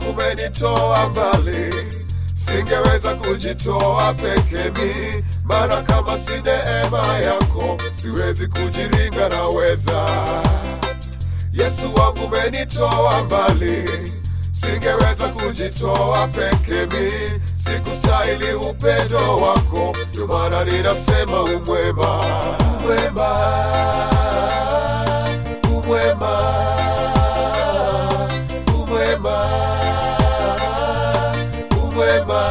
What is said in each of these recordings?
wangu umenitoa mbali, singeweza kujitoa peke mi, maana kama si neema yako siwezi kujiringa, naweza. Yesu wangu umenitoa mbali, singeweza kujitoa peke mi, sikustahili upendo wako, ndio maana ninasema umwema, umwema, umwema, umwema, umwema.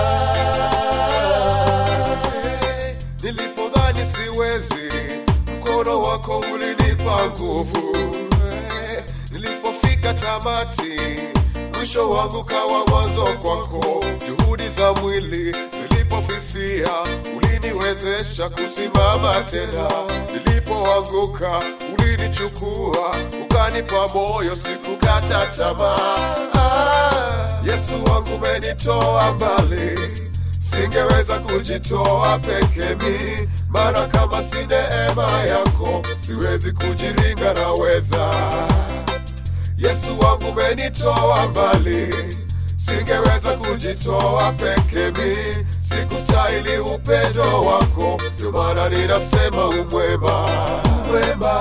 Nilipodhani siwezi, mkono wako ulinipa nguvu. Nilipofika tamati, mwisho wangu kawa mwanzo kwako. Juhudi za mwili zilipofifia, uliniwezesha kusimama tena. Nilipoanguka, ulinichukua ukanipa moyo, sikukata tamaa. Ah, Yesu wangu umenitoa mbali singeweza kujitoa peke mi, maana kama si neema yako siwezi kujiringa, naweza. Yesu wangu umenitoa mbali, singeweza kujitoa peke mi, sikustahili upendo wako, ndio maana ninasema umwema, umwema,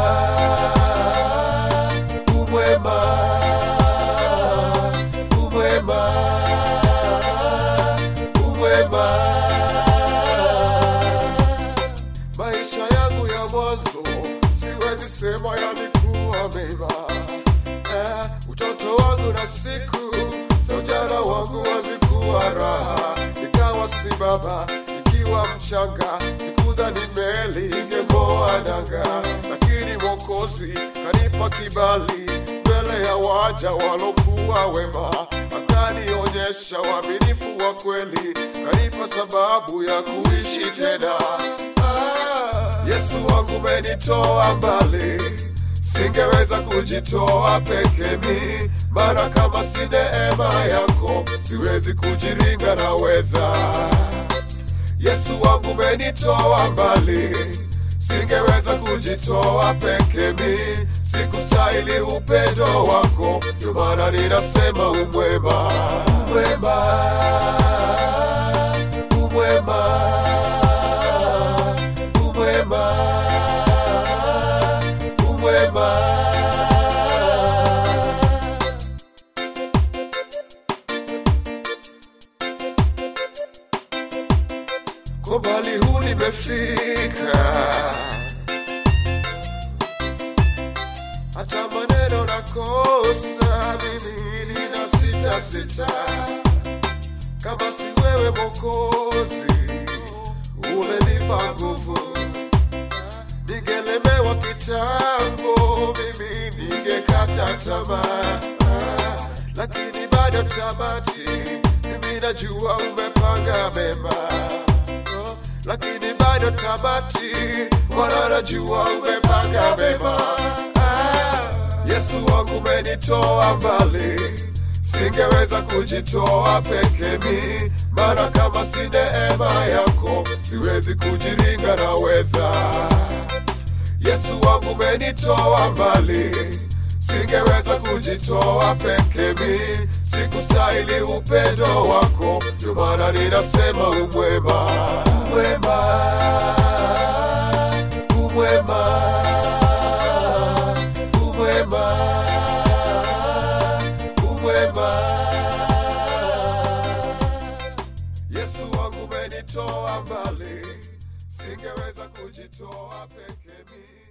umwema, umwema umwema. Maisha yangu ya mwanzo siwezi sema yalikuwa mema. Eh, utoto wangu na siku za ujana wangu hazikuwa raha, nikawa si baba nikiwa mchanga, sikudhani meli ingeng'oa nanga, lakini Mwokozi kanipa kibali mbele ya waja walokuwa wema, akanionyesha uaminifu wa kweli, kanipa sababu ya kuishi tena. Ah, Yesu wangu umenitoa mbali, singeweza kujitoa peke mi, maana kama si neema yako siwezi kujiringa, naweza. Yesu wangu umenitoa mbali, singeweza kujitoa peke mi, sikustahili upendo wako, ndio maana ninasema umwema, umwema, umwema, umwema, umwema. Kwa mbali huu nimefika, hata maneno nakosa, mimi nina sita sita, kama si wewe Mwokozi ulenipa nguvu, ningelemewa kitambo, mimi ningekata tamaa, Ah, lakini bado tamati, mimi najua umepanga mema Oh, lakini bado tamati, Bwana najua umepanga mema. Ah, Yesu wangu umenitoa mbali, singeweza kujitoa peke mi, maana kama si neema yako siwezi kujiringa, naweza. Yesu wangu umenitoa mbali, singeweza kujitoa peke mi, sikustahili upendo wako, ndio maana ninasema umwema, umwema, umwema, umwema, umwema. Yesu wangu umenitoa mbali, singeweza kujitoa peke mi.